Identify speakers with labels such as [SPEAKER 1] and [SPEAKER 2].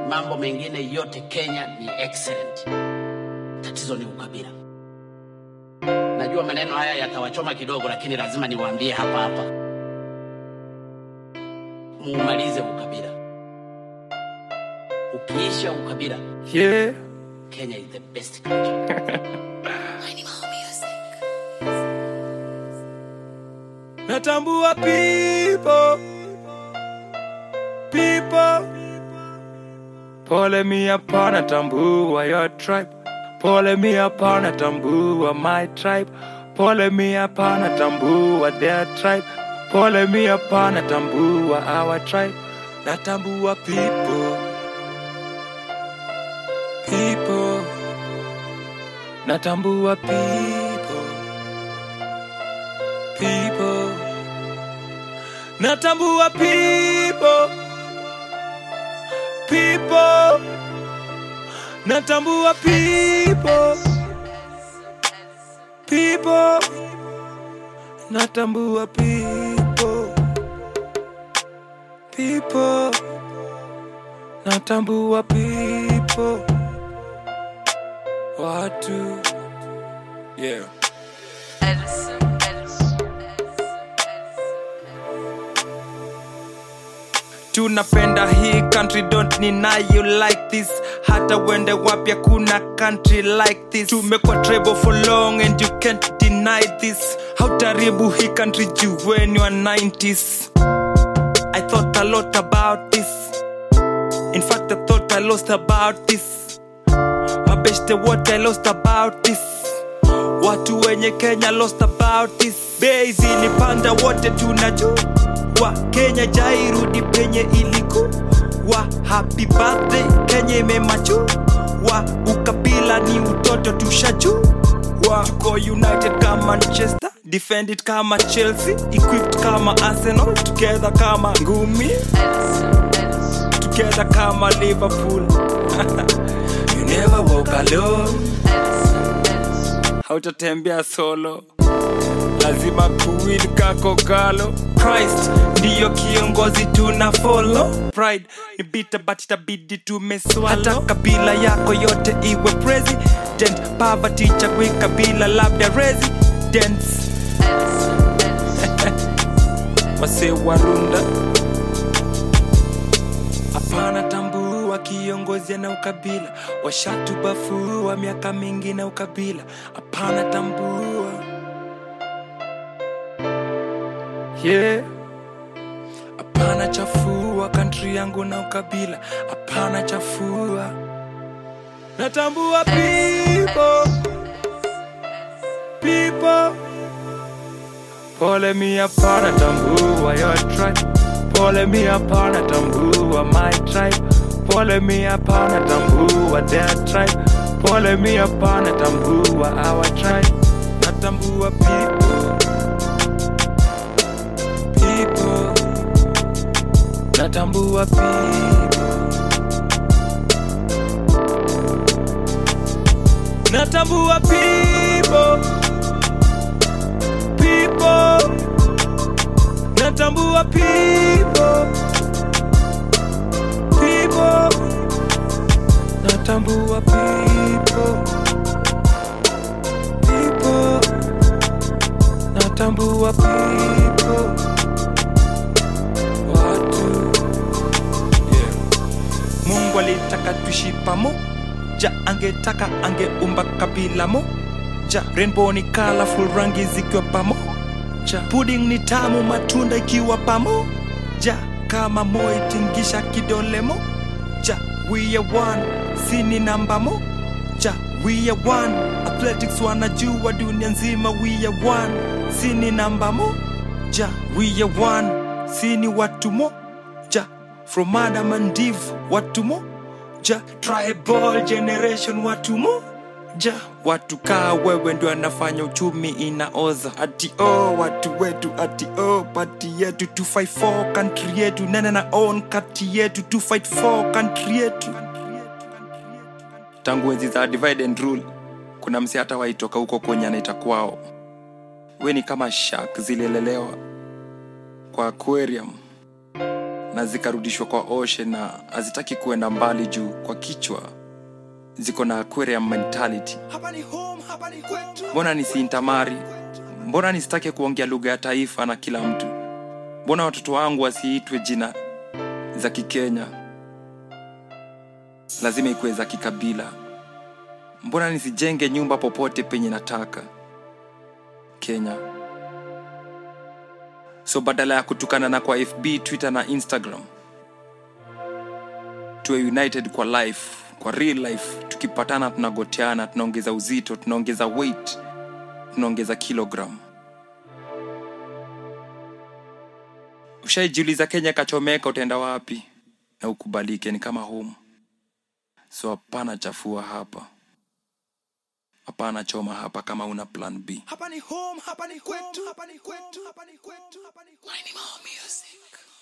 [SPEAKER 1] mambo mengine yote Kenya ni excellent. Tatizo ni ukabila. Najua maneno haya yatawachoma kidogo, lakini lazima niwaambie hapa hapa, muumalize ukabila. Ukiisha ukabila,
[SPEAKER 2] Yeah.
[SPEAKER 1] Kenya is the best country.
[SPEAKER 2] Natambua people. People. Pole me upon natambua your tribe. Pole me upon natambua my tribe. Pole me upon natambua their tribe. Pole me upon natambua our tribe. Natambua people. People. Natambua people. People. Natambua people. People. Natambua people. People. Natambua people. People. Natambua people. Watu. Yeah. tunapenda hii country don't deny you like this hata wende wapya kuna country like this tumekuwa treble for long and you can't deny this hautaribu hii country juu when you are 90s i thought a lot about this in fact i thought i lost about this mabeshte what i lost about this watu wenye kenya lost about this bei zilipanda wote tunajua kenya jairudi penye ilikuwa happy birthday kenya imemachu wa ukabila ni utoto tushajua tuko united kama manchester defend it kama chelsea equipped kama arsenal together kama ngumi together kama liverpool you never walk alone hautatembea solo lazima kuwin kako galo christ ndiyo kiongozi tuna follow pride ni bita but itabidi tumeswalo hata kabila yako yote iwe president poverty chagui kabila labda residents wase warunda hapana tambua kiongozi na ukabila washatubafua miaka mingi na ukabila hapana tambua yeah. hapana chafua kantri yangu na ukabila hapana chafua natambua people people pole mi hapana tambua your tribe pole mi hapana tambua my tribe pole mi hapana tambua their tribe pole mi hapana tambua our tribe natambua people people natambua people natambua people people natambua people people natambua people people natambua people watu yeah. mungu alitaka tuishi pamoja angetaka angeumba kabila moja rainbow ni colorful rangi zikiwa pamoja pudding ni tamu matunda ikiwa pamoja kama moi tingisha kidole moja we are one sini namba moja we are one athletics wanajua dunia nzima we are one sini namba moja we are one sini watu moja from adam and eve watu moja tribal generation watu moja watu kaa wewe ndio anafanya uchumi inaoza ati oh, watu wetu ati oh, pati yetu to fight for country yetu nene na own kati yetu to fight for country yetu tangu enzi za divide and rule kuna msi hata waitoka huko kwenye anaita kwao we ni kama shark zililelewa kwa aquarium na zikarudishwa kwa ocean na hazitaki kuenda mbali juu kwa kichwa ziko na aquarium mentality
[SPEAKER 3] hapa ni home, hapa ni kwetu.
[SPEAKER 2] mbona nisiintamari mbona nisitake kuongea lugha ya taifa na kila mtu mbona watoto wangu wasiitwe jina za kikenya lazima ikuwe za kikabila mbona nisijenge nyumba popote penye nataka kenya so badala ya kutukana na kwa fb twitter na instagram tuwe united kwa life kwa real life tukipatana tunagoteana tunaongeza uzito tunaongeza weight tunaongeza kilogram ushaijiuliza kenya kachomeka utaenda wapi na ukubalike ni kama home so hapana chafua hapa hapana choma hapa kama una plan b
[SPEAKER 3] Hapa ni home, hapa ni kwetu. Hapa ni kwetu. Hapa ni kwetu. Hapa ni kwetu.
[SPEAKER 1] More music.